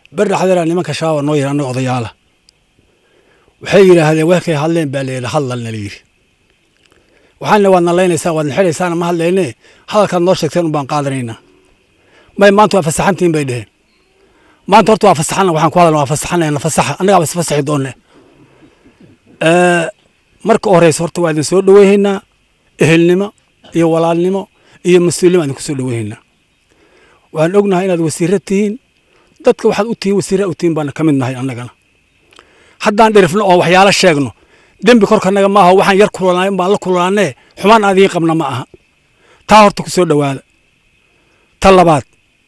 ber dhaxdeera nimanka shabaab noo yiri annaga odayaala waxay yidhaahdeen warkay hadleen baa layidhi hadlalna layidhi waxaana waad nalaynaysaa waad naxiraysaana ma hadlayne hadalkaad noo sheegteen un baan qaadanaynaa may maanta waa fasaxantiin bay dheheen maanta horta waa fasaxana waxaan ku hadalna waa fasaxanayna fasaxa annagaa bas fasaxi doonne marka horeysa horta waa idin soo dhoweyhaynaa ehelnimo iyo walaalnimo iyo mas-uulnimo idinku soo dhoweyhaynaa waxaan ognahay inaad wasiiro tihiin dadka waxaad u tihiin wasiira u tihiin baana ka mid nahay annagana haddaan dhirifno oo waxyaalo sheegno dembi korkanaga maaha waxaan yar kulanaay baan la kulanaanee xumaan aan idiin qabna ma aha taa horta ku soo dhowaada ta labaad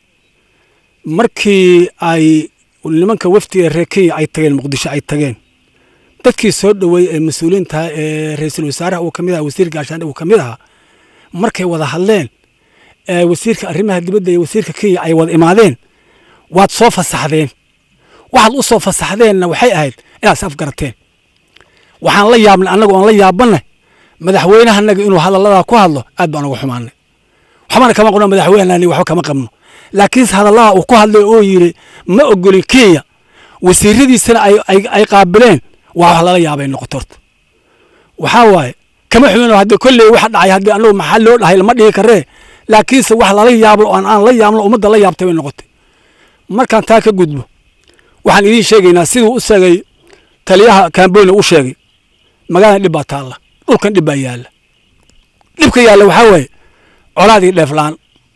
markii ay nimanka wafdiga reer kenya ay tageen muqdisho ay tageen dadkii soo dhoweey ee mas-uuliyiinta ee ra-iisul wasaaraha uu ka mid aha wasiir gaashaandhe uu ka mid ahaa markay wada hadleen wasiirka arrimaha dibadda iyo wasiirka kenya ay wada imaadeen waad soo fasaxdeen waxaad u soo fasaxdeenna waxay ahayd inaad is afgarateen waxaan la yaabnay annaga oon la yaabanay madaxweynehanaga inuu hadalladaa ku hadlo aad baan uga xumaanay waxbana kama qabno madaxweynehani waxba kama qabno laakiinse hadalladaa uu ku hadlay oo yidhi ma ogolin kenya wasiiradiisana ay qaabileen waa wax lala yaabay noqoto horta waxaa waaye kama xumin haddii kolley waxa dhacay haddii annagu maxaa loo dhahay lama dhigi karee laakiinse wax lala yaabo aan aan la yaabno ummadda la yaabtay bay noqotay markaan taa ka gudbo waxaan idiin sheegaynaa siduu u sheegay taliyaha kamboyna u sheegay magaalada dhib baa taalla dhulkan dhib baa yaalla dhibka yaalla waxaa waaye colaadii dheeflaan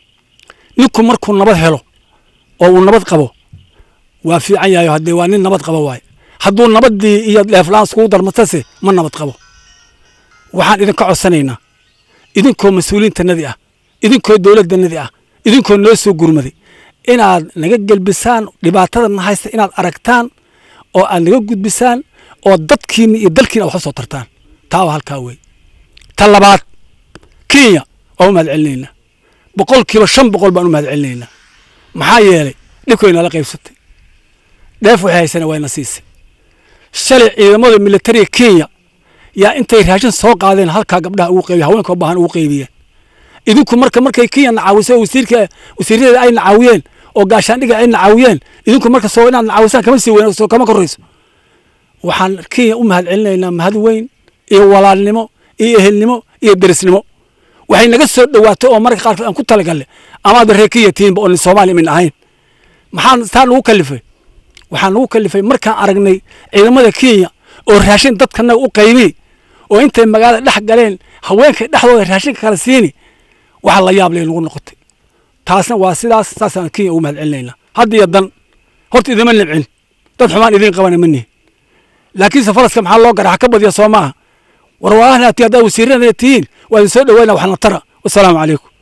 ninku markuu nabad helo oo uu nabad qabo waa fiican yahay haddee waa nin nabad qabo waaye hadduu nabaddii iyo dheeflaan iskugu darmatase ma nabad qabo waxaan idinka codsanaynaa idinkoo mas-uuliyiintanadii ah idinkoo dowladdanadii ah idinkoo noo soo gurmaday inaad naga gelbisaan dhibaatada na haysta inaad aragtaan oo aad naga gudbisaan oo dadkiina iyo dalkiina wax u soo tartaan taa waa halkaa wey ta labaad kenya waa u mahad celinaynaa boqolkiiba shan boqol baan u mahad celinaynaa maxaa yeelay dhibkay nala qaybsatay dheef waxay haysana wayna siisay shalay ciidamada militariga kenya yaa intay raashin soo qaadeen halkaa gabdhaha ugu qaybiy haweenka u baahan ugu qaybiyeen idinku marka markay kenya nacaawisay wasiirka wasiiradeeda ay nacaawiyeen oo gaashaandhiga ay nacaawiyeen idinku marka soo inaad nacaawisaan kama sii weyn soo kama korayso waxaan kenya u mahad celinaynaa mahad weyn iyo walaalnimo iyo ehelnimo iyo derisnimo waxay naga soo dhowaatay oo marka qaarkood aan ku talagalle amaadba reer kenya tihiinba oo soomaaliya min ahayn maxaan taa nagu kalifay waxaa nagu kalifay markaan aragnay ciidamada kenya oo raashin dadkanaga u qaybi oo intay magaalada dhex galeen haweenkay dhexdooda raashinka kala siini waxa la yaab lay nagu noqotay taasna waa sidaas saasaan kenya ugu mahad celinaynaa hadda iyo dan horta idima nibcin dad xumaan idiin qabana ma nihin laakiinse faraska maxaa loo gara ha ka badiya soo maaha war waahnaati haddaa wasiirada tihiin waa idin soo dhaweyna waxna tara wasalaamu calaykum